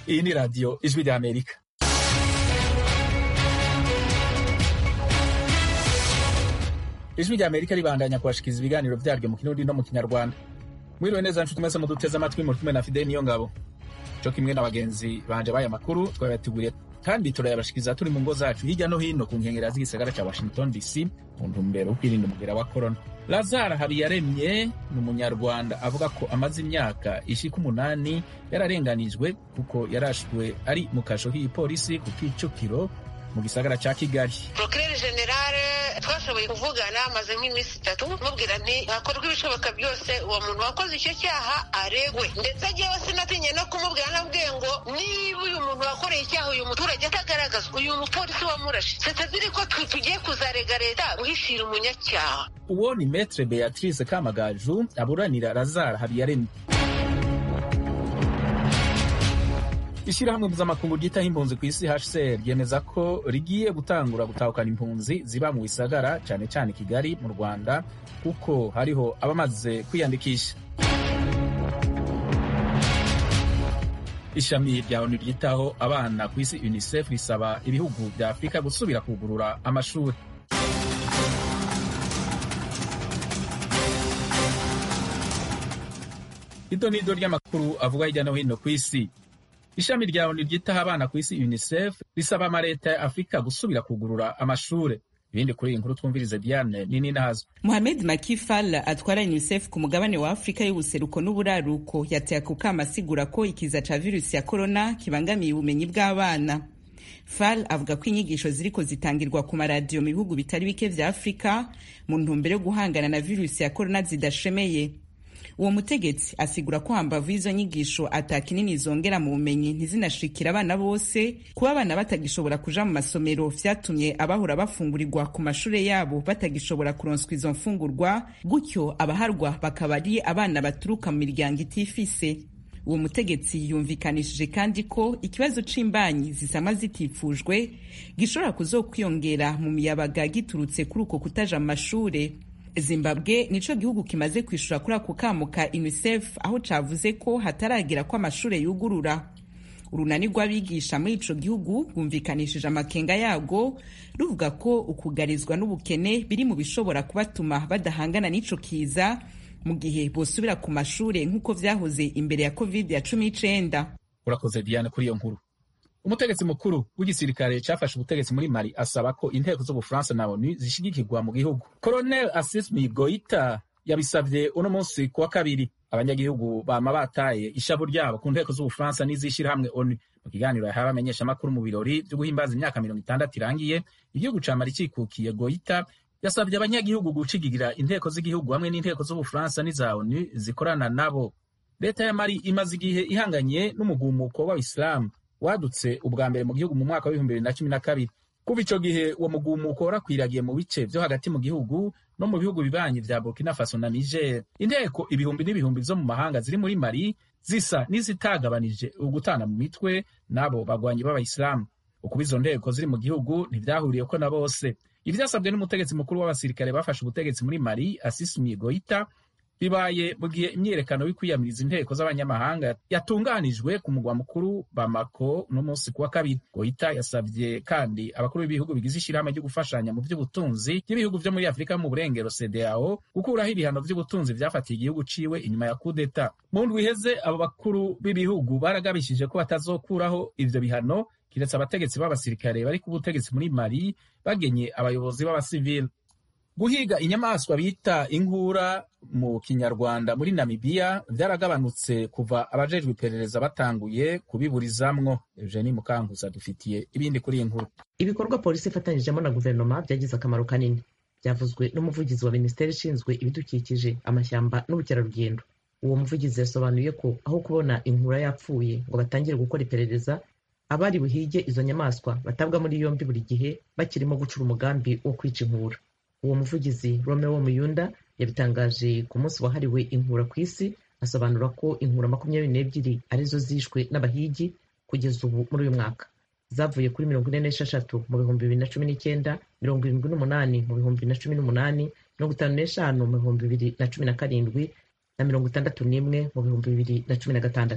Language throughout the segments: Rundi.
Iyi ni radiyo ijwi rya Amerika. Ijwi rya Amerika ribandanya kubashikiriza ibiganiro vyaryo mu kirundi no mu kinyarwanda. Mwiriwe neza nshuti mwese muduteze amatwi muri kumwe na Fidel Niyongabo. Co kimwe na bagenzi banje baya makuru twabateguriye kandi turayabashikiriza turi mu ngo zacu hirya no hino ku nkengera z'igisagara ca Washington DC mu ntumbero yo kwirinda umugera wa corona. Lazara Habiyaremye ni umunyarwanda avuga ko amaze imyaka ishika umunani yararenganijwe kuko yarashwe ari mu kasho k'igipolisi ku Kicukiro mu gisagara ca Kigali. Procureur General twashoboye kuvugana amaze nk'iminsi itatu mubwira nti hakorwa ibishoboka byose uwo muntu wakoze icyo cyaha aregwe ndetse agiyewe sinatinye no kumubwira nabwiye ngo niba uyu muntu wakoreye icyaha uyu muturage atagaragazwa uyu mupolisi wamurashe setaziri ko tugiye kuzarega leta guhishira umunyacyaha Uwo ni Maître Beatrice Kamagaju aburanira Lazara Habiyaremye. Ishirahamwe mpuzamakungu ryitaho impunzi ku isi HCR ryemeza ko rigiye gutangura gutahukana impunzi ziba mu bisagara cane cane Kigali mu Rwanda kuko hariho abamaze kwiyandikisha. Ishami rya ONU ryitaho abana ku isi UNICEF risaba ibihugu vya Afurika gusubira kugurura amashuri. Ido nido ry'amakuru avuga hirya no hino ku isi. Ishami rya ONU ryitaho abana ku isi UNICEF risaba amaleta ya Afurika gusubira kugurura amashure. Ibindi kuri iyi nkuru twumvirize Diane nini nazo. Mohamed Maki Fall atwara UNICEF ku mugabane wa Afurika y'ubuseruko n'uburaruko yateye ako kama asigura ko ikiza ca virusi ya corona kibangamiye ubumenyi bw'abana. Fall avuga ko inyigisho ziriko zitangirwa ku maradiyo mu bihugu bitari bike vya Afurika mu ntumbero yo guhangana na virusi ya corona zidashemeye. Uwo mutegetsi asigura ko hambavu y'izo nyigisho ata kinini zongera mu bumenyi ntizinashikira abana bose kuba abana batagishobora kuja mu masomero vyatumye abahora bafungurirwa ku mashure yabo batagishobora kuronswa izo mfungurwa gutyo abaharwa bakaba ari abana baturuka mu miryango itifise uwo mutegetsi yumvikanishije kandi ko ikibazo c'imbanyi zisama zitifujwe gishobora kuzokwiyongera mu miyabaga giturutse kuri uko kutaja mu mashure zimbabwe nico gihugu kimaze kwishura kuri ako kamo ka unicef aho cavuze ko hataragera ko amashure yugurura urunani rw'abigisha muri ico gihugu rwumvikanishije amakenga yarwo ruvuga ko ukugarizwa n'ubukene biri mu bishobora kubatuma badahangana n'ico kiza mu gihe bosubira ku mashure nk'uko vyahoze imbere ya covid ya cumi n'icenda Urakoze Diane kuri iyo nkuru. Umutegetsi mukuru w'igisirikare cafashe ubutegetsi muri Mali asaba ko inteko z'Ubufaransa na ONU zishigikirwa mu gihugu. Colonel Assimi Goita yabisavye uno munsi kuwa kabiri. Abanyagihugu bama bataye ishavu ryabo ku nteko z'Ubufaransa n'izishirahamwe ONU. Mu kiganiro yahawe abamenyeshamakuru mu birori vyo guhimbaza imyaka mirongo itandatu irangiye, igihugu ca Mali cikukiye Goita yasavye abanyagihugu gucigigira inteko z'igihugu hamwe n'inteko z'Ubufaransa n'iza ONU zikorana nabo. Leta ya Mali imaze igihe ihanganye n'umugumuko w'Abisilamu wadutse ubwa mbere mu gihugu mu mwaka w'ibihumbi bibiri na cumi na kabiri kuva ico gihe uwo mugumuko warakwiragiye mu bice vyo hagati mu gihugu no mu bihugu bibanyi vya burkina faso na niger inteko ibihumbi n'ibihumbi zo mu mahanga ziri muri mali zisa n'izitagabanije ugutana mu mitwe n'abo bagwanyi b'abayisilamu ukuba izo nteko ziri mu gihugu ntivyahuriyeko na bose ivyasabwe n'umutegetsi mukuru w'abasirikare bafashe ubutegetsi muri mali asisimi goita bibaye mu gihe imyiyerekano yo kwiyamiriza inteko z'abanyamahanga yatunganijwe ku mugwa mukuru Bamako no munsi kuwa kabiri. Goita yasavye kandi abakuru b'ibihugu bigize ishirahamwe ryo gufashanya mu vy'ubutunzi by'ibihugu vyo muri Afurika mu burengero CEDEAO gukuraho ibihano vy'ubutunzi vyafatiye igihugu ciwe inyuma ya kudeta. Mu ndwi iheze abo bakuru b'ibihugu baragabishije ko batazokuraho ivyo bihano kiretse abategetsi b'abasirikare bari ku butegetsi muri Mali bagenye abayobozi b'abasivili. Guhiga inyamaswa bita inkura mu kinyarwanda muri Namibia vyaragabanutse kuva abajejwe iperereza batanguye kubiburizamwo. Eugenie Mukankuza dufitiye ibindi kuri iyi nkuru. Ibikorwa polisi ifatanyijemo na guverinoma byagize akamaro kanini, byavuzwe n'umuvugizi wa minisiteri ishinzwe ibidukikije, amashyamba n'ubukerarugendo. Uwo muvugizi yasobanuye ko aho kubona inkura yapfuye ngo batangire gukora iperereza, abari buhige izo nyamaswa batabwa muri yombi buri gihe bakirimo gucura umugambi wo kwica inkura. uwo muvugizi Romeo Muyunda yabitangaje ku munsi wahariwe inkura ku isi asobanura ko inkura makumyabiri n'ebyiri arizo zishwe n'abahigi kugeza ubu muri uyu mwaka zavuye kuri mirongo ine n'esheshatu mu bihumbi bibiri na cumi n'icyenda mirongo irindwi n'umunani mu bihumbi bibiri na cumi n'umunani mirongo itanu n'eshanu mu bihumbi bibiri na cumi na karindwi na mirongo itandatu n'imwe mu bihumbi bibiri na cumi na gatandatu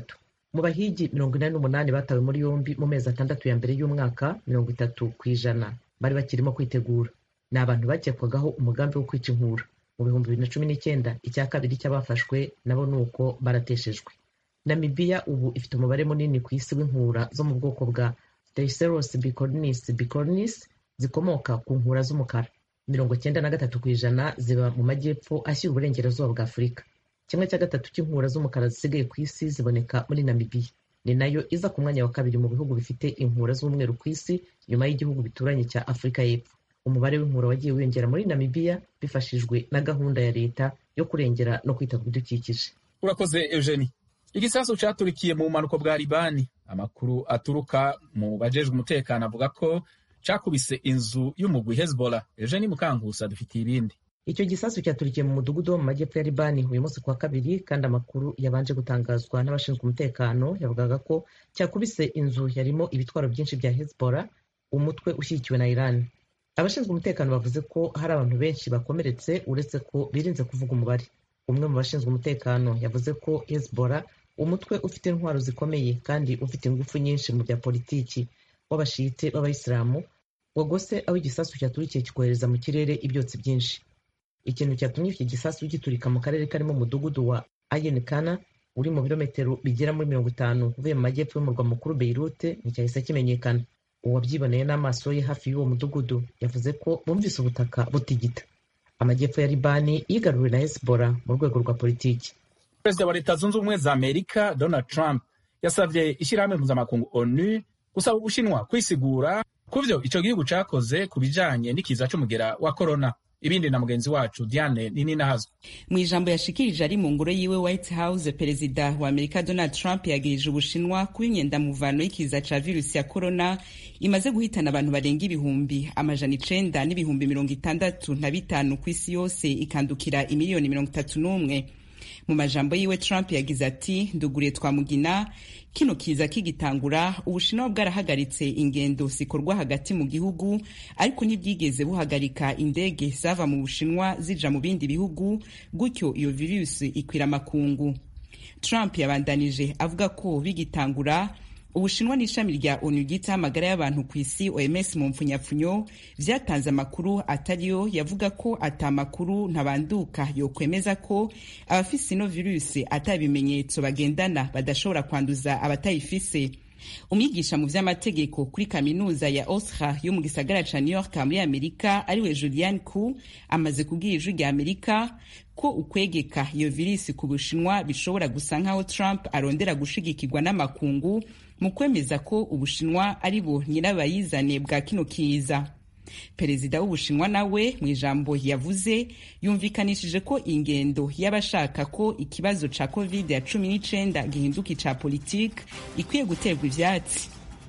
mu bahigi mirongo inani n'umunani batawe muri yombi mu mezi atandatu ya mbere y'umwaka mirongo itatu ku ijana bari bakirimo kwitegura ni abantu bakekwagaho umugambi wo kwica inkura mu bihumbi bibiri na cumi n'icyenda icya kabiri cy'abafashwe nabo ni uko barateshejwe namibiya ubu ifite umubare munini ku isi w'inkura zo mu bwoko bwa Staphylococcus bicornis bicornis zikomoka ku nkura z'umukara mirongo cyenda na gatatu ku ijana ziba mu majyepfo ashyira uburengerazuba bwa afurika kimwe cya gatatu cy'inkura z'umukara zisigaye ku isi ziboneka muri namibiya ni nayo iza ku mwanya wa kabiri mu bihugu bifite inkura z'umweru ku isi nyuma y'igihugu bituranye cya afurika y'epfo umubare w'inkura wagiye wiyongera muri namibiya bifashijwe na gahunda ya leta yo kurengera no kwita ku bidukikije urakoze eugenie igisasu caturikiye mu bumanuko bwa libani amakuru aturuka mu bajejwe umutekano avuga ko cakubise inzu y'umugwi hezbollah eugenie mukankusa dufitiye ibindi icyo gisasu cyaturikiye mu mudugudu wo mu majyepfo ya libani uyu munsi kuwa kabiri kandi amakuru yabanje gutangazwa n'abashinzwe umutekano yavugaga ko cyakubise inzu yarimo ibitwaro byinshi bya hezbollah umutwe ushyigikiwe na iran abashinzwe umutekano bavuze ko hari abantu benshi bakomeretse uretse ko birinze kuvuga umubare umwe mu bashinzwe umutekano yavuze ko hezbollah umutwe ufite intwaro zikomeye kandi ufite ingufu nyinshi mu bya politiki w'abashite b'abayisilamu wagose aho igisasu cyaturikiye kikohereza mu kirere ibyotsi byinshi ikintu cyatumye iki gisasu giturika mu karere karimo umudugudu wa ayen kana uri mu birometero bigera muri mirongo itanu uvuye mu majyepfo y'umurwa mukuru beirute nticyahise kimenyekana uwabyiboneye n'amaso ye hafi y'uwo mudugudu yavuze ko bumvise ubutaka butigita amajyepfo ya libani yigaruriwe na hezbollah mu rwego rwa politiki perezida wa leta zunze ubumwe za amerika donald trump yasabye ishyirahamwe mpuzamakungu onu gusaba ubushinwa kwisigura ku byo icyo gihugu cyakoze ku bijanye n'ikiza c'umugera wa korona ibindi na mugenzi wacu diane nini nahazwe mu ijambo yashikirije ari mu ngoro yiwe white house perezida wa amerika donald trump yagirije ubushinwa kuba imyendamuvano y'ikiza ca virusi ya korona imaze guhitana abantu barenga ibihumbi amajana icenda n'ibihumbi mirongo itandatu na bitanu ku isi yose ikandukira imiliyoni mirongo itatu n'umwe mu majambo yiwe trump yagize ati nduguriye twamugina kino kiza kigitangura ubushinwa bwarahagaritse ingendo zikorwa hagati mu gihugu ariko ntibwigeze buhagarika indege zava mu bushinwa zija mu bindi bihugu gutyo iyo virusi ikwira amakungu trump yabandanije avuga ko bigitangura ubushinwa n'ishami rya onu ryitaho amagara y'abantu ku isi oms mu mpfunyapfunyo vyatanze amakuru atariyo yavuga ko ata makuru ntabanduka yokwemeza ko abafise ino virusi ata bimenyetso bagendana badashobora kwanduza abatayifise umwigisha mu vy'amategeko kuri kaminuza ya osra yo mu gisagara ca new york muri amerika ariwe julian ku amaze kubwira ijwi rya amerika ko ukwegeka iyo virisi ku bushinwa bishobora gusa nk'aho trump arondera gushigikirwa n'amakungu mu kwemeza ko ubushinwa ari bo nyirabayizane bwa kino kiza perezida w'ubushinwa nawe mu ijambo yavuze yumvikanishije ko ingendo y'abashaka ko ikibazo ca covid ya cumi n'icenda gihinduka ica politike ikwiye guterwa ivyatsi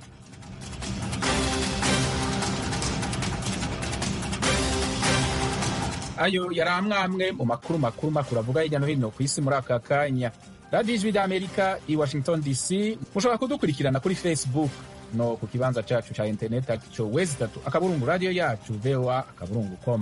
ayo yari amwe mu makuru makuru makuru avuga hirya no hino ku isi muri aka kanya radiyo ijwi ry'amerika i washington dc mushobora kudukurikirana kuri facebook no ku kibanza cyacu cya interineti aricyo wezi itatu akaburungu radiyo yacu voa akaburungu com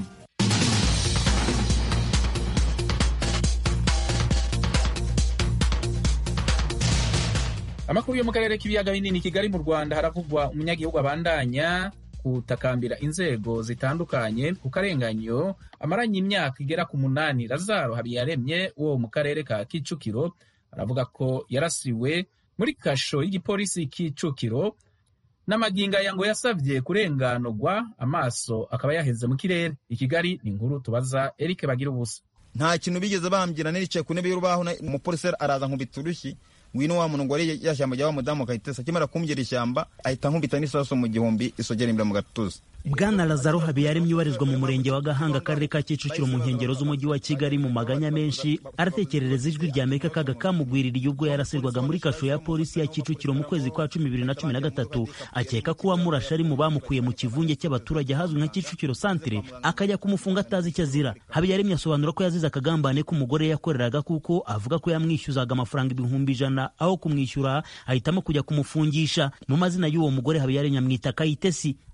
amakuru yo mu karere k'ibiyaga binini kigali mu rwanda haravugwa umunyagihugu abandanya gutakambira inzego zitandukanye ku karenganyo amaranye imyaka igera ku munani lazaro habiyaremye wo mu karere ka kicukiro aravuga ko yarasiwe muri kasho y'igipolisi kicukiro n'amaginga ya ngo yasabye kurenganurwa amaso akaba yaheze mu kirere i kigali ni inkuru tubaza eric bagira ubusa nta kintu bigeze bambwira naricaye ku ntebe y'urubaho umupolisi araza nkubita urushyi ngwino wa muntu ngo wari yashyamba rya wa mudamu akahitesa akimara kumbyira ishyamba ahita nkubita n'isaso mu gihumbi isogera imbere mu gatuza bwana lazaro habiyaremye ubarizwa mu murenge wa gahanga akarere ka kicukiro mu nkengero z'umujyi wa kigali mu maganya menshi aratekerereza ijwi rya amerika kaga kamugwiririye ubwo yarasirwaga muri kasho ya polisi ya kicukiro mu kwezi kwa cumi bibiri na cumi na gatatu akeka ko uwamurashe ari mu bamukuye mu kivunge cy'abaturage ahazwi nka kicukiro santire akajya kumufunga atazi icyo azira habiyaremye asobanura ko yazize akagambane k'umugore yakoreraga kuko avuga ko yamwishyuzaga amafaranga ibihumbi ijana aho kumwishyura ahitamo kujya kumufungisha mu mazina y'uwo mugore habiyaremye amwita kayitesi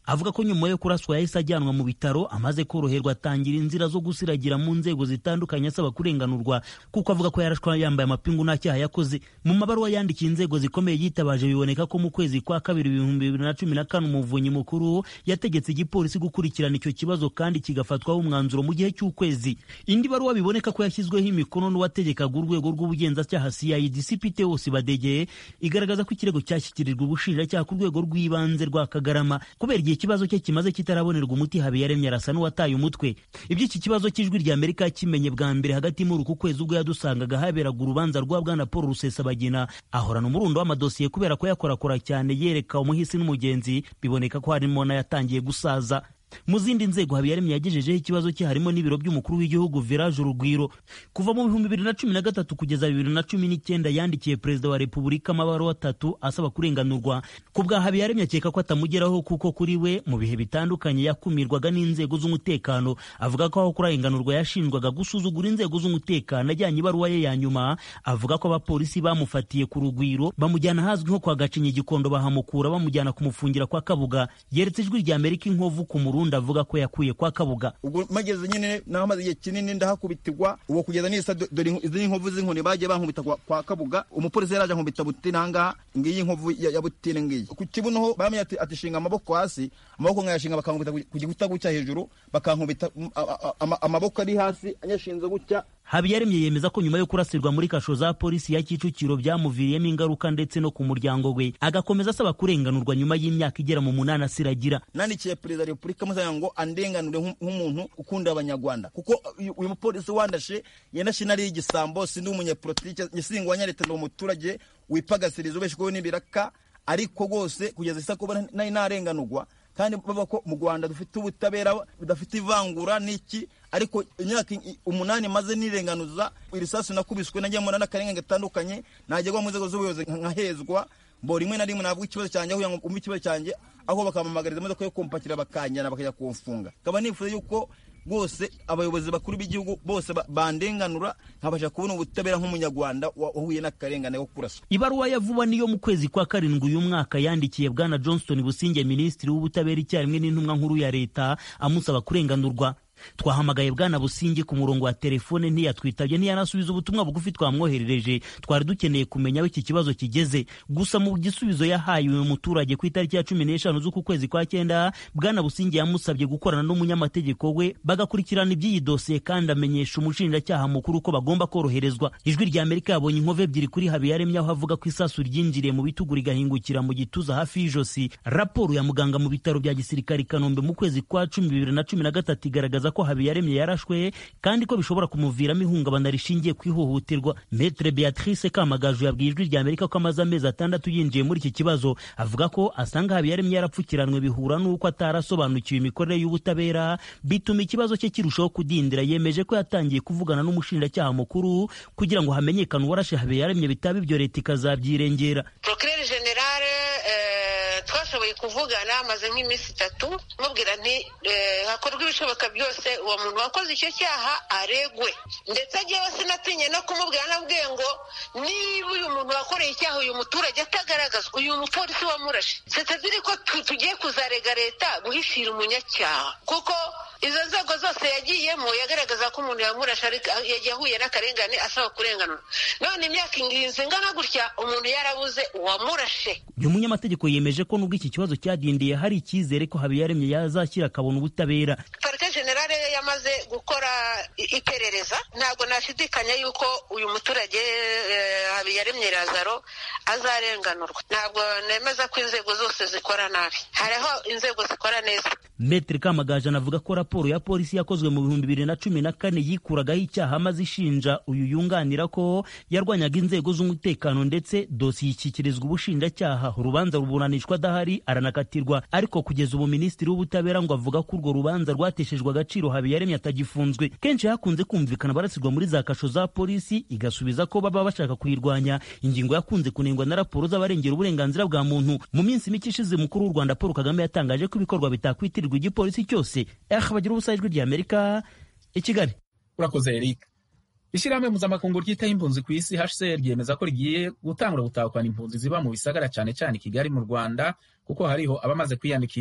avuga ko nyuma yo kuraswa yahise ajyanwa mu bitaro amaze koroherwa atangira inzira zo gusiragira mu nzego zitandukanye asaba kurenganurwa kuko avuga ko yarashwa yambaye amapingu nta cyaha yakoze mu mabaruwa yandikiye inzego zikomeye yitabaje biboneka ko mu kwezi kwa kabiri ibihumbi bibiri na cumi na kane umuvunyi mukuru yategetse igipolisi gukurikirana icyo kibazo kandi kigafatwaho umwanzuro mu gihe cy'ukwezi indi baruwa biboneka ko yashyizweho imikono n'uwategekaga urwego rw'ubugenzacyaha cid cpt wose badegeye igaragaza ko ikirego cyashyikirijwe ubushinjacyaha ku rwego rw'ibanze rwa kagarama kubera igihe ikibazo cye kimaze kitarabonerwa umuti habiyaremye arasa n'uwataye umutwe iby'iki kibazo cy'ijwi rya amerika kimenye bwa mbere hagati muri uku kwezi ubwo yadusangaga haberaga urubanza rwa bwana paul rusesabagina ahorana umurundo w'amadosiye kubera ko yakorakora cyane yereka umuhisi n'umugenzi biboneka ko harimo n'ayatangiye gusaza mu zindi nzego habiyaremye yagejejeho ikibazo cye harimo n'ibiro by'umukuru w'igihugu village urugwiro kuva mu bihumbi bibiri na cumi na gatatu kugeza bibiri na cumi n'icyenda yandikiye perezida wa repubulika amabaruwa atatu asaba kurenganurwa ku bwa habiyaremye akeka ko atamugeraho kuko kuri we mu bihe bitandukanye yakumirwaga n'inzego z'umutekano avuga ko aho kurenganurwa yashinjwaga gusuzugura inzego z'umutekano ajyanye ibaruwa ye ya nyuma avuga ko abapolisi bamufatiye ku rugwiro bamujyana ahazwi nko kwa gacinya igikondo bahamukura bamujyana kumufungira kwa kabuga yeretse ijwi rya amerika inkovu ku murundi avuga ko yakuye kwa kabuga ubwo mageze nyine naho maze igihe kinini ndahakubitirwa uwo kugeza n'isa dore izi inkovu z'inkoni bagiye bankubita kwa kabuga umupolisi yaraje ankubita butine ahangaha ngiyi inkovu ya butine ngiyi ku kibuno bamenye ati ati shinga amaboko hasi amaboko nkayashinga bakankubita ku gikuta gutya hejuru bakankubita amaboko ari hasi anyashinze gutya habiyaremye yemeza ko nyuma yo kurasirwa muri kasho za polisi ya kicukiro byamuviriyemo ingaruka ndetse no ku muryango we agakomeza asaba kurenganurwa nyuma y'imyaka igera mu munani asiragira nandikiye perezida wa repubulika musanga ngo andenganure nk'umuntu ukunda abanyarwanda kuko uyu mupolisi wandashe yanashe nari igisambo sindi umunyepolitike nyisingwa nyareta ndi umuturage wipagasiriza ubeshweho n'ibiraka ariko rwose kugeza isa kuba nari narenganurwa kandi bavuga ko mu rwanda dufite ubutabera budafite ivangura n'iki ariko imyaka umunani maze nirenganuza irisasu nakubiswe najya muri n'akarengane gatandukanye najyagwa mu nzego z'ubuyobozi nkahezwa mbo rimwe na rimwe navuga ikibazo cyanjye aho ngo umve ikibazo cyanjye aho bakampamagariza imodoka yo kumpakira bakanjyana bakajya kumfunga nkaba nifuza yuko rwose abayobozi bakuru b'igihugu bose bandenganura nkabasha kubona ubutabera nk'umunyarwanda wahuye n'akarengane ko kuraswa ibaruwa ya vuba niyo mu kwezi kwa karindwi uyu mwaka yandikiye bwana johnston businge minisitiri w'ubutabera icyarimwe n'intumwa nkuru ya leta amusaba kurenganurwa twahamagaye bwana busingi ku murongo wa telefone ntiyatwitabye ntiyanasubiza ubutumwa bugufi twamwoherereje twari dukeneye kumenya aho iki kibazo kigeze gusa mu gisubizo yahaye uyu muturage ku itariki ya cumi n'eshanu z'uku kwezi kwa cyenda bwana busingi yamusabye gukorana n'umunyamategeko we bagakurikirana iby'iyi dosiye kandi amenyesha umushinjacyaha mukuru ko bagomba koroherezwa ijwi rya amerika yabonye inkovu ebyiri kuri habiyaremye aho avuga ko isasu ryinjiriye mu bitugu rigahingukira mu gituza hafi y'ijosi raporo ya muganga mu bitaro bya gisirikare i kanombe mu kwezi kwa cumi bibiri na cumi na gatatu igaragaza ko habiyaremye yarashwe kandi ko bishobora kumuviramo ihungabana rishingiye ku ihohoterwa metre beatrice kamagaju yabwiye ijwi rya amerika ko amaze amezi atandatu yinjiye muri iki kibazo avuga ko asanga habiyaremye yarapfukiranwe bihura n'uko atarasobanukiwe imikorere y'ubutabera bituma ikibazo cye kirushaho kudindira yemeje ko yatangiye kuvugana n'umushinjacyaha mukuru kugira ngo hamenyekane uwarashe habiyaremye bitaba ibyo leta ikazabyirengera procureur generale twashoboye kuvugana maze nk'iminsi itatu mubwira nti hakorwa ibishoboka byose uwo muntu wakoze icyo cyaha aregwe ndetse agiyeho sinatinye no kumubwira nabwiye ngo niba uyu muntu wakoreye icyaha uyu muturage atagaragazwa uyu mupolisi wamurashe sitaziri ko tugiye kuzarega leta guhishira umunyacyaha kuko izo nzego zose yagiyemo yagaragaza ko umuntu yamurashe yahuye n'akarengane asaba kurenganura none imyaka inginzi ingana gutya umuntu yarabuze uwamurashe uyu munyamategeko yemeje ko nubwo iki kibazo cyadindiye hari icyizere ko habiyaremye yazashyira akabona ubutabera parike generale yamaze gukora iperereza ntabwo nashidikanya yuko uyu muturage habiyaremye razaro azarenganurwa ntabwo nemeza ko inzego zose zikora nabi hariho inzego zikora neza metero kamagaju anavuga ko raporo ya polisi yakozwe mu bihumbi bibiri na cumi na kane yikuragaho icyaha maze ishinja uyu yunganira ko yarwanyaga inzego z'umutekano ndetse dosiye ishyikirizwa ubushinjacyaha urubanza ruburanishwa adahari aranakatirwa ariko kugeza ubu minisitiri w'ubutabera ngo avuga ko urwo rubanza rwateshejwe agaciro habiyaremye atagifunzwe kenshi hakunze kumvikana barasirwa muri za kasho za polisi igasubiza ko baba bashaka kuyirwanya ingingo yakunze kunengwa na raporo z'abarengera uburenganzira bwa muntu mu minsi mike ishize mukuru w'u rwanda paul kagame yatangaje ko ibikorwa bitakwitirirwa igipolisi cyose bagira ubusa ijwi rya amerika i kigali urakoze eric ishyirahamwe mpuzamakungu ryitaho impunzi ku isi hcr ryemeza ko rigiye gutangura gutahukana impunzi ziba mu bisagara cyane cyane i kigali mu rwanda kuko hariho abamaze kwiyandikisha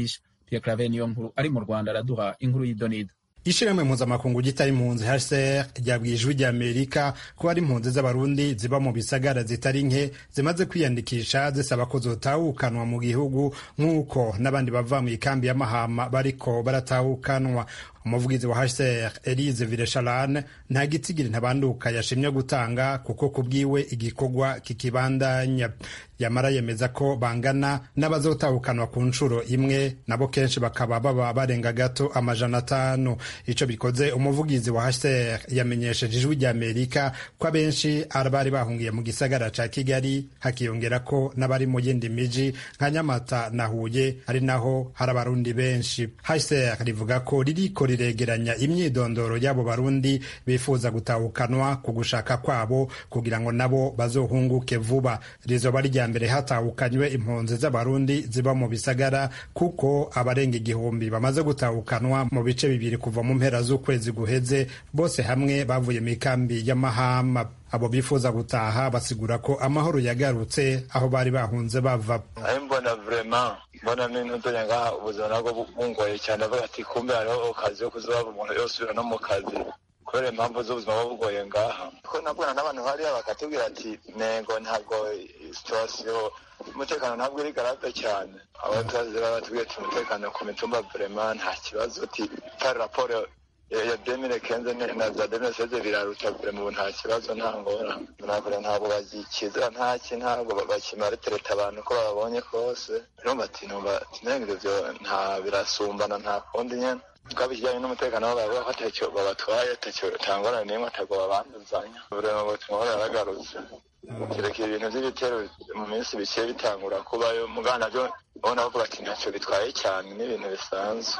pierre claver niyo nkuru ari mu rwanda araduha inkuru y'idonido ishirahamwe mpuzamakungu gitari impunzi hcr ryabwiye ijwi rya amerika ko hari impunzi z'abarundi ziba mu bisagara zitari nke zimaze kwiyandikisha zisaba ko zotahukanwa mu gihugu nk'uko n'abandi bava mu ikambi y'amahama bariko baratahukanwa umuvugizi wa hcr elise viresharane nta gitsigiri ntabanduka yashimye gutanga kuko kubwiwe igikorwa kikibandanya yamara yemeza ko bangana n'abazotahukanwa ku nshuro imwe nabo kenshi bakaba baba barenga gato amajana atanu ico bikoze umuvugizi wa hcr yamenyesheje ijwi rya amerika ko abenshi bari bahungiye mu gisagara ca kigali hakiyongera ko n'abari mu yindi miji nka nyamata na huye ari naho hari abarundi benshi hcr rivuga ko ririko riregeranya imyidondoro y'abo barundi bifuza gutahukanwa ku gushaka kwabo kugira ngo nabo bazohunguke vuba rizoba rya mbere hatahukanywe impunzi z'abarundi ziba mu bisagara kuko abarenga igihumbi bamaze gutahukanwa mu bice bibiri kuva mu mpera z'ukwezi guheze bose hamwe bavuye mu ikambi y'amahama abo bifuza gutaha basigura ko amahoro yagarutse aho bari bahunze bava mbona vrema mbona n'intudonya ngaha ubuzima nabwo bungoye cyane avuga ati kumbe hariho akazi ko kuzaba umuntu yosubira no mu kazi kubera impamvu z'ubuzima buba bugoye ngaha ko nabwona n'abantu hariya bakatubwira ati nego ntabwo situwasiyo umutekano ntabwo iri garade cyane abatazi batubwira ati umutekano ku mitumba vrema nta kibazo ati tari raporo ya demire kenze na za demire seze biraruta vrema ubu nta kibazo nta ngora ntabwo ntabwo bagikizira ntaki ntabwo bakimara tereta abantu ko babonye kose urumva ati numva nenga ivyo nta birasumbana nta kundi nyene twaba ikijyanye n'umutekano wabo bavuga ko atacyo babatwaye atacyo tangorane n'imwe atabwo babanduzanya vrema ubutumwa bwaragarutse kirekire ibintu by'ibitero mu minsi bike bitangura kubayo mugana byo ubona bavuga ati ntacyo bitwaye cyane n'ibintu bisanzwe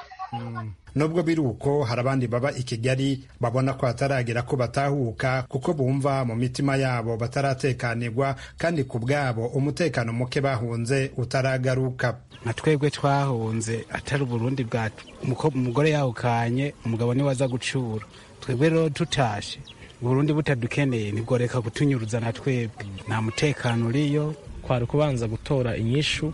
nubwo biri uko hari abandi baba i kigali babona ko hataragera ko batahuka kuko bumva mu mitima yabo bataratekanirwa kandi ku bwabo umutekano muke bahunze utaragaruka nka twebwe twahunze atari uburundi bwacu umugore yahukanye umugabo niwe aza gucura twebwe rero tutashe uburundi butadukeneye ntibworeka kutunyuruza na twebwe nta mutekano uriyo kwari kubanza gutora inyishu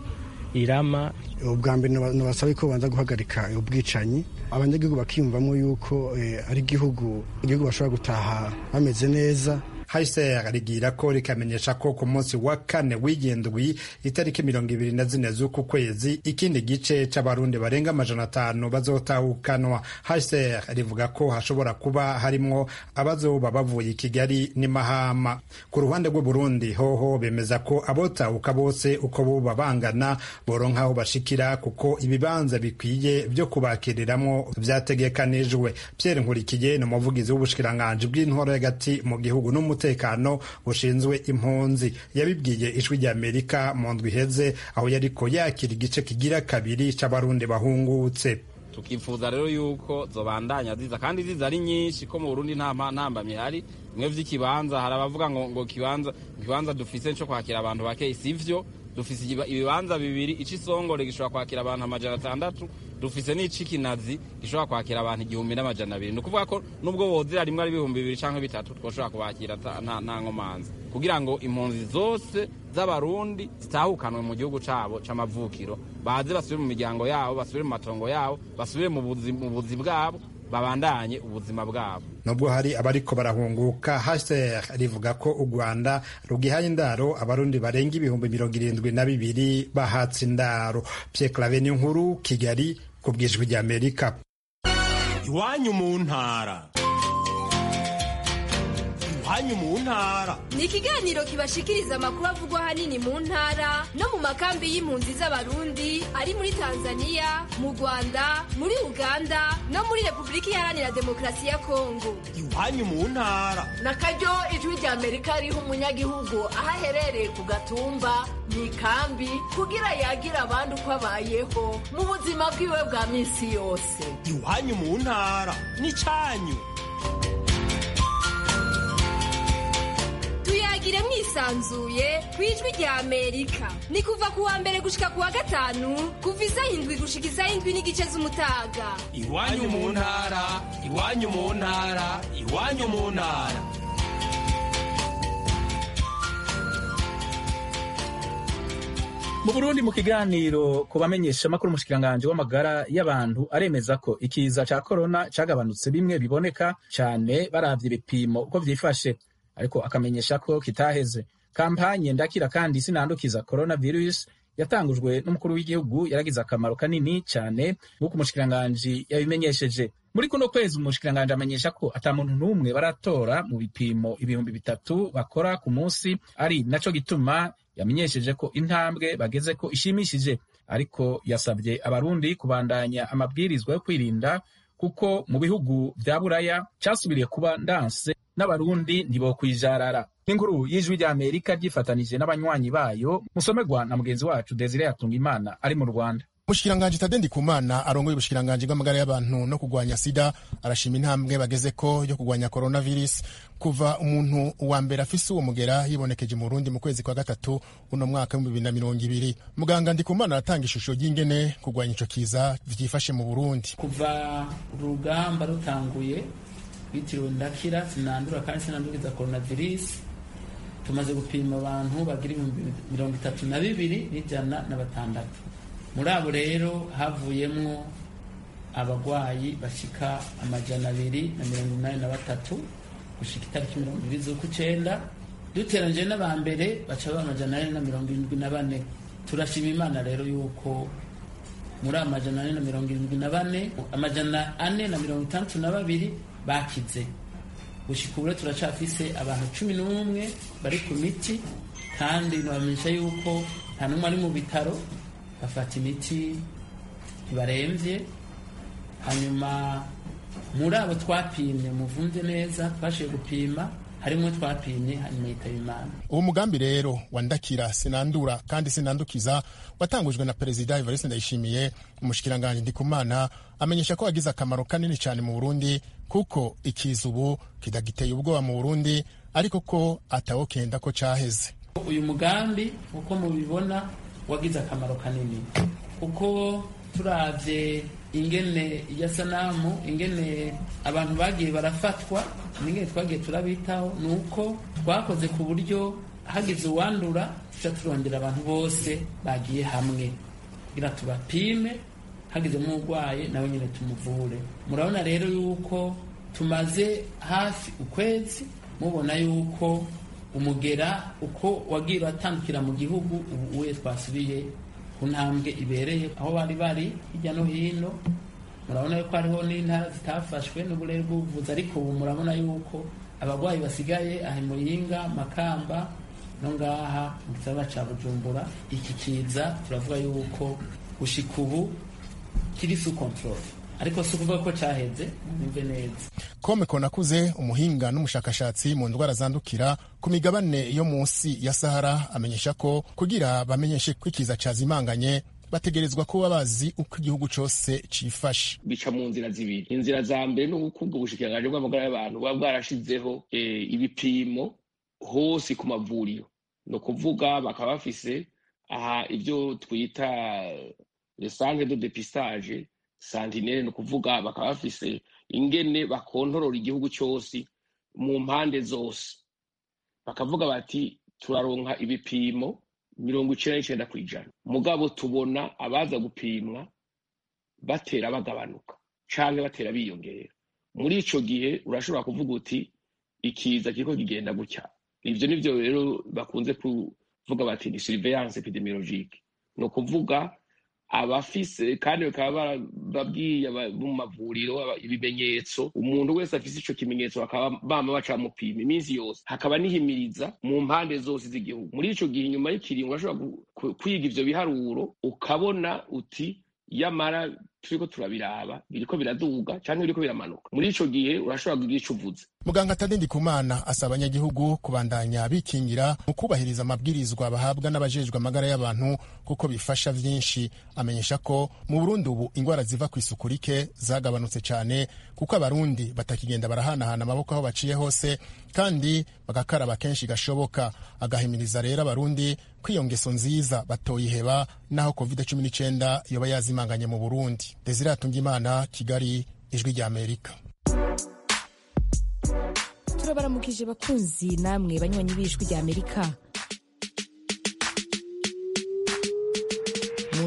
irama ubwa mbere nabasaba ko babanza guhagarika ubwicanyi abanyagihugu bakiyumvamo yuko ari igihugu igihugu bashobora gutaha bameze neza hcr rigira ko rikamenyesha ko ku munsi wa kane w'indwi itariki mirongo ibiri na zine z'uku kwezi ikindi gice c'abarundi barenga amajana atanu bazotahukanwa hcr rivuga ko hashobora kuba harimwo abazoba bavuye i kigali n'imahama ku ruhande rw'uburundi hoho bemeza ko abotahuka bose uko boba bangana boronka aho bashikira kuko ibibanza bikwiye vyo kubakiriramwo vyategekanijwe pierre nkurikiye ni umuvugizi w'ubushikiranganji bw'intwaro y'agati mu gihugu n'umutekano umutekano bushinzwe impunzi yabibwiye ijwi rya amerika mu ndwi iheze aho yariko yakira igice kigira kabiri c'abarundi bahungutse tukifuza rero yuko zobandanya ziza kandi ziza ari nyinshi ko mu burundi nta ntambamye hari bimwe vy'ikibanza hari abavuga ngo ngo kibanza ikibanza dufise co kwakira abantu bake sivyo dufise ibibanza bibiri icisongore gishobora kwakira abantu amajana atandatu dufise n'icikinazi gishobora kwakira abantu igihumbi n'amajana abiri ni ukuvuga ko nubwo wozira rimwe ari ibihumbi bibiri canke bitatu twoshobora kubakira nta nkomanzi kugira ngo impunzi zose z'abarundi zitahukanwe mu gihugu cabo c'amavukiro baze basubire mu miryango yabo basubire mu matongo yabo basubire mu buzi bwabo babandanye ubuzima bwabo nubwo hari abariko barahunguka hcr rivuga ko u rwanda rugihaye indaro abarundi barenga ibihumbi mirongo irindwi na bibiri bahatse indaro pierre clave nkuru kigali ku bwijwi rya amerika iwanyu mu ntara iwanyu mu ntara ni ikiganiro kibashikiriza amakuru avugwa ahanini mu ntara no mu makambi y'impunzi z'abarundi ari muri tanzania mu rwanda muri uganda no muri repubulika iharanira demokarasi ya kongo iwanyu mu ntara na karyo ijwi rya amerika riha umunyagihugu aho aherereye ku gatumba mu ikambi kugira yagira abandi uko abayeho mu buzima bwiwe bwa minsi yose iwanyu mu ntara ni cyanyu tuyagire mwisanzuye ku ijwi rya amerika ni kuva ku wa mbere gushika ku wa gatanu kuva isaha indwi gushika isaha indwi n'igice z'umutaga iwanyu mu ntara iwanyu mu ntara iwanyu mu ntara mu burundi mu kiganiro ku bamenyeshamakuru umushikiranganji w'amagara y'abantu aremeza ko ikiza ca korona cagabanutse bimwe biboneka cane baravye ibipimo uko vyifashe ariko akamenyesha ko kitaheze kampanye ndakira kandi sinandukiza coronavirus yatangujwe n'umukuru w'igihugu yaragize akamaro kanini cyane nk'uko umushikiranganji yabimenyesheje muri kuno kwezi umushikiranganji amenyesha ko ata muntu n'umwe baratora mu bipimo ibihumbi bitatu bakora ku munsi ari naco gituma yamenyesheje ko intambwe bageze ko ishimishije ariko yasabye abarundi kubandanya amabwirizwa yo kwirinda kuko mu bihugu vya buraya casubiriye kuba ndanse n'abarundi ntibokwijarara nk'inkuru y'ijwi rya amerika ryifatanije n'abanywanyi bayo musomerwa na mugenzi wacu desire yatunga imana ari mu rwanda umushikiranganji tade ndikumana arongoye ubushikiranganji bw'amagara y'abantu no kurwanya sida arashima intambwe bageze ko yo kurwanya coronavirus kuva umuntu wa mbere afise uwo mugera yibonekeje mu burundi mu kwezi kwa gatatu uno mwaka w'ibihumbi bibiri na mirongo ibiri muganga ndikumana aratanga ishusho ry'ingene kurwanya ico kiza vyifashe mu burundi kuva urugamba rutanguye bitiriwe ndakira sinandura kandi sinandukiza coronavirus tumaze gupima abantu bagira ibihumbi mirongo itatu na bibiri n'ijana na batandatu muri abo rero havuyemwo abagwayi bashika amajana abiri na mirongo inani na batatu gushika itariki mirongo ibiri z'ukwicenda duteranyije n'aba mbere baca baba amajana ane na mirongo irindwi na bane turashima imana rero yuko muri amajana ane na mirongo irindwi na bane amajana ane na mirongo itandatu na babiri bakize gushika ubu turacafise abantu cumi n'umwe bari ku miti kandi nabamenyesha yuko nta n'umwe ari mu bitaro bafata imiti ntibarembye hanyuma muri abo twapimye muvunze neza twashoboye gupima harimo twapimye hanyuma yitaba imana uwo mugambi rero wandakira sinandura kandi sinandukiza watangujwe na perezida evariste ndayishimiye umushikiranganji ndikumana amenyesha ko wagize akamaro kanini cyane mu burundi kuko ikiza ubu kidagiteye ubwoba mu burundi ariko ko atawokenda ko caheze uyu mugambi uko mubibona wagize akamaro kanini kuko turavye ingene ya sanamu ingene abantu bagiye barafatwa n'ingene twagiye turabitaho ni uko twakoze ku buryo hagize uwandura tuca turondera abantu bose bagiye hamwe kugira tubapime hagizemo urwaye nawe nyine tumuvure murabona rero yuko tumaze hafi ukwezi mubona yuko umugera uko wagiye uratandukira mu gihugu ubu uye twasubiye ku ntambwe ibereye aho bari bari hirya no hino murabona yuko hariho n'intara zitafashwe n'uburere bw'ubuvuzi ariko ubu murabona yuko abarwayi basigaye aha muyinga makamba no ngaha mu gisagara ca bujumbura iki kiza turavuga yuko gushika ubu kiri su control ariko si ukuvuga ko caheze mwumve neza kome konakuze umuhinga n'umushakashatsi mu ndwara zandukira ku migabane yo munsi ya sahara amenyesha ko kugira bamenyeshe ko ikiza cazimanganye bategerezwa kuba bazi uko igihugu cose cifashe bica mu nzira zibiri inzira za mbere ni ubukungu ubushikiranganji bw'amagara y'abantu buba bwarashizeho ibipimo hose ku mavuriro ni ukuvuga bakaba bafise aha ibyo twita lesange de depistage santinere ni ukuvuga bakaba bafise ingene bakontorora igihugu cyose mu mpande zose bakavuga bati turaronka ibipimo mirongo icenda n'icenda ku ijana mugabo tubona abaza gupimwa batera bagabanuka canke batera biyongera muri ico gihe urashobora kuvuga uti ikiza kiriko kigenda gutya ivyo nivyo rero bakunze kuvuga bati ni surveillance epidemiologique ni ukuvuga abafise kandi bakaba babwiye mu mavuriro ibimenyetso umuntu wese afise ico kimenyetso bakaba bama bacamupima iminsi yose hakaba nihimiriza mu mpande zose z'igihugu muri ico gihe inyuma y'ikiringo urashobora kwiga ivyo biharuro ukabona uti yamara turiko turabiraba biriko biraduga canke biriko biramanuka muri ico gihe urashobora kugira ico uvuze muganga tadindi kumana asaba abanyagihugu kubandanya bikingira mu kubahiriza amabwirizwa bahabwa n'abajejwe amagara y'abantu kuko bifasha vyinshi amenyesha ko mu burundi ubu ingwara ziva ku isuku rike zagabanutse cane kuko abarundi batakigenda barahanahana amaboko aho baciye hose kandi bagakaraba kenshi gashoboka agahimiriza rero abarundi ko iyo ngeso nziza batoyiheba naho covid cumi n'icenda yoba yazimanganye mu burundi desire atungimana kigali ijwi rya amerika turabaramukije bakunzi namwe banywanyi b'ijwi rya amerika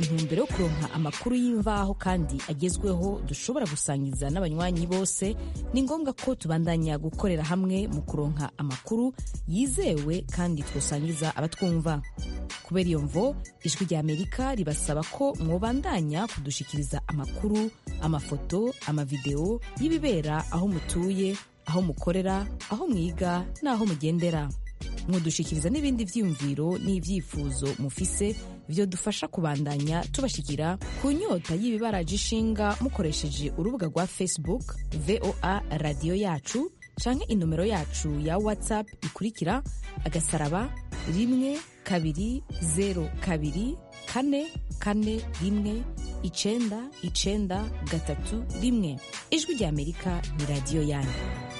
ntumbero yo kuronka amakuru y'imvaho kandi agezweho dushobora gusangiza n'abanywanyi bose ni ngombwa ko tubandanya gukorera hamwe mu kuronka amakuru yizewe kandi twosangiza abatwumva kubera iyo mvo ijwi rya amerika ribasaba ko mwobandanya kudushikiriza amakuru amafoto amavideo y'ibibera aho mutuye aho mukorera aho mwiga n'aho mugendera mwodushikiriza n'ibindi vyiyumviro n'ivyifuzo mufise vyo dufasha kubandanya tubashikira ku nyota y'ibibaraje ishinga mukoresheje urubuga rwa facebook voa radiyo yacu canke inomero yacu ya whatsapp ikurikira agasaraba rimwe kabiri zero kabiri kane kane rimwe icenda icenda gatatu rimwe ijwi rya amerika ni radiyo yanyu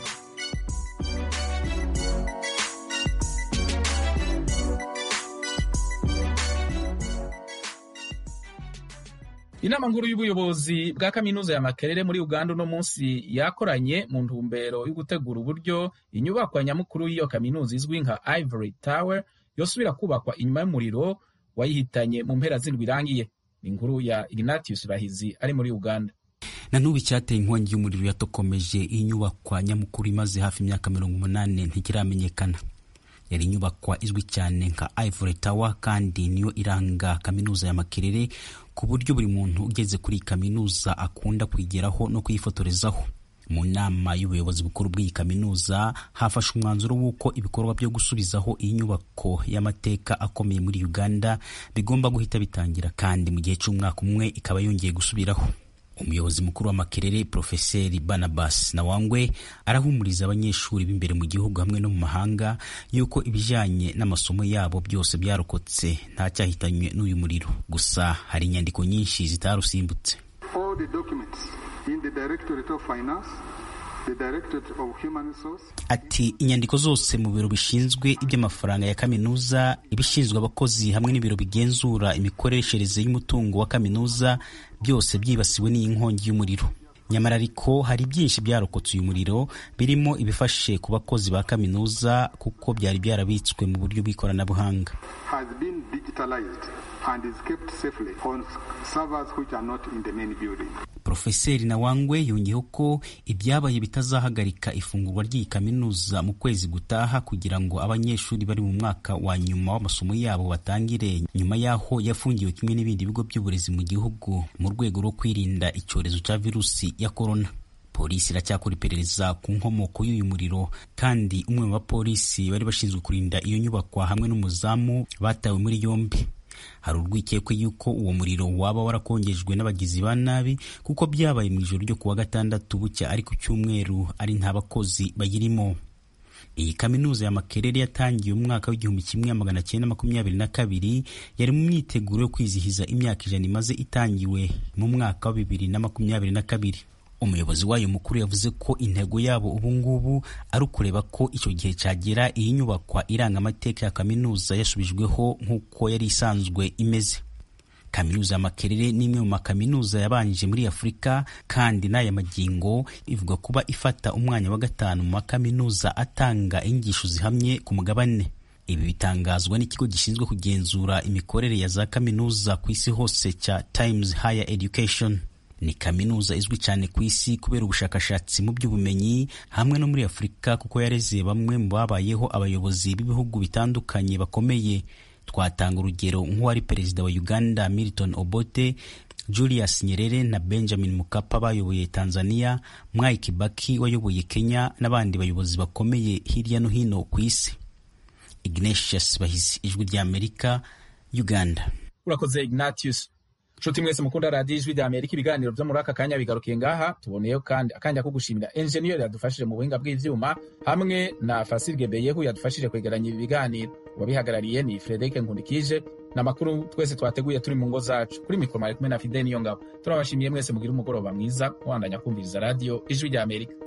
inama nkuru y'ubuyobozi bwa kaminuza ya makerere muri uganda uno munsi yakoranye mu ntumbero yo gutegura uburyo inyubakwa nyamukuru y'iyo kaminuza izwi nka ivory tower yosubira kubakwa inyuma y'umuriro wayihitanye mu mpera z'indwi irangiye ni inkuru ya ignatius bahizi ari muri uganda na n'ubu icyateye inkongi y'umuriro yatokomeje iyi nyubakwa nyamukuru imaze hafi imyaka mirongo umunani ntikiramenyekana yari inyubakwa izwi cyane nka ivory tower kandi niyo iranga kaminuza ya makerere ku buryo buri muntu ugeze kuri iyi kaminuza akunda kuyigeraho no kuyifotorezaho mu nama y'ubuyobozi bukuru bw'iyi kaminuza hafashwe umwanzuro w'uko ibikorwa byo gusubizaho iyi nyubako y'amateka akomeye muri uganda bigomba guhita bitangira kandi mu gihe cy'umwaka umwe ikaba yongeye gusubiraho umuyobozi mukuru wa makerere profeseri barnabas nawangwe arahumuriza abanyeshuri b'imbere mu gihugu hamwe no mu mahanga yuko ibijyanye n'amasomo yabo byose byarokotse nta cyahitanywe n'uyu muriro gusa hari inyandiko nyinshi zitarusimbutse ati inyandiko zose mu biro bishinzwe iby'amafaranga ya kaminuza ibishinzwe abakozi hamwe n'ibiro bigenzura imikoreshereze y'umutungo wa kaminuza byose byibasiwe n'iyi nkongi y'umuriro nyamara ariko hari byinshi byarokotse uyu muriro birimo ibifashe ku bakozi ba kaminuza kuko byari byarabitswe mu buryo bw'ikoranabuhanga Profeseri Nawangwe yongeyeho ko ibyabaye bitazahagarika ifungurwa ry'iyi kaminuza mu kwezi gutaha kugira ngo abanyeshuri bari mu mwaka wa nyuma w'amasomo yabo batangire nyuma y'aho yafungiwe kimwe n'ibindi bigo by'uburezi mu gihugu mu rwego rwo kwirinda icyorezo cya virusi ya korona polisi iracyakora iperereza ku nkomoko y'uyu muriro kandi umwe mu bapolisi bari bashinzwe kurinda iyo nyubakwa hamwe n'umuzamu batawe muri yombi hari urwikekwe yuko uwo muriro waba warakongejwe n'abagizi ba nabi kuko byabaye mu ijoro ryo kuwa gatandatu bucya ari ku cyumweru ari nta bakozi bayirimo iyi kaminuza ya makerere yatangiye umwaka w'igihumbi kimwe magana cyenda makumyabiri na kabiri yari mu myiteguro yo kwizihiza imyaka ijana imaze itangiwe mu mwaka wa bibiri na makumyabiri na kabiri umuyobozi wayo mukuru yavuze ko intego yabo ubu ngubu ari ukureba ko icyo gihe cyagera iyi nyubakwa iranga amateka ya kaminuza yasubijweho nk'uko yari isanzwe imeze kaminuza ya makerere ni imwe mu makaminuza yabanje muri afurika kandi n'aya magingo ivuga kuba ifata umwanya wa gatanu mu makaminuza atanga inyigisho zihamye ku mugabane ibi bitangazwa n'ikigo gishinzwe kugenzura imikorere ya za kaminuza ku isi hose cya Times Higher Education ni kaminuza izwi cyane ku isi kubera ubushakashatsi mu by'ubumenyi hamwe no muri afurika kuko yareze bamwe mu babayeho abayobozi b'ibihugu bitandukanye bakomeye twatanga urugero nk'uwari perezida wa uganda milton obote julius nyerere na benjamin mukapa bayoboye tanzania mwai kibaki wayoboye kenya n'abandi bayobozi bakomeye hirya no hino ku isi ignatius bahizi ijwi rya amerika uganda urakoze ignatius nshuti mwese mukunda radiyo ijwi rya amerika ibiganiro byo muri aka kanya bigarukiye ngaha tuboneyeho kandi akanya ko gushimira enjeniyeri yadufashije mu buhinga bw'ivyuma hamwe na fasirge beyehu yadufashije kwegeranya ibi biganiro uwabihagarariye ni frederic nkundikije ni amakuru twese twateguye turi mu ngo zacu kuri mikoro mari kumwe na fide niyo ngabo turabashimiye mwese mugire umugoroba mwiza mubandanya kumviriza radiyo ijwi rya amerika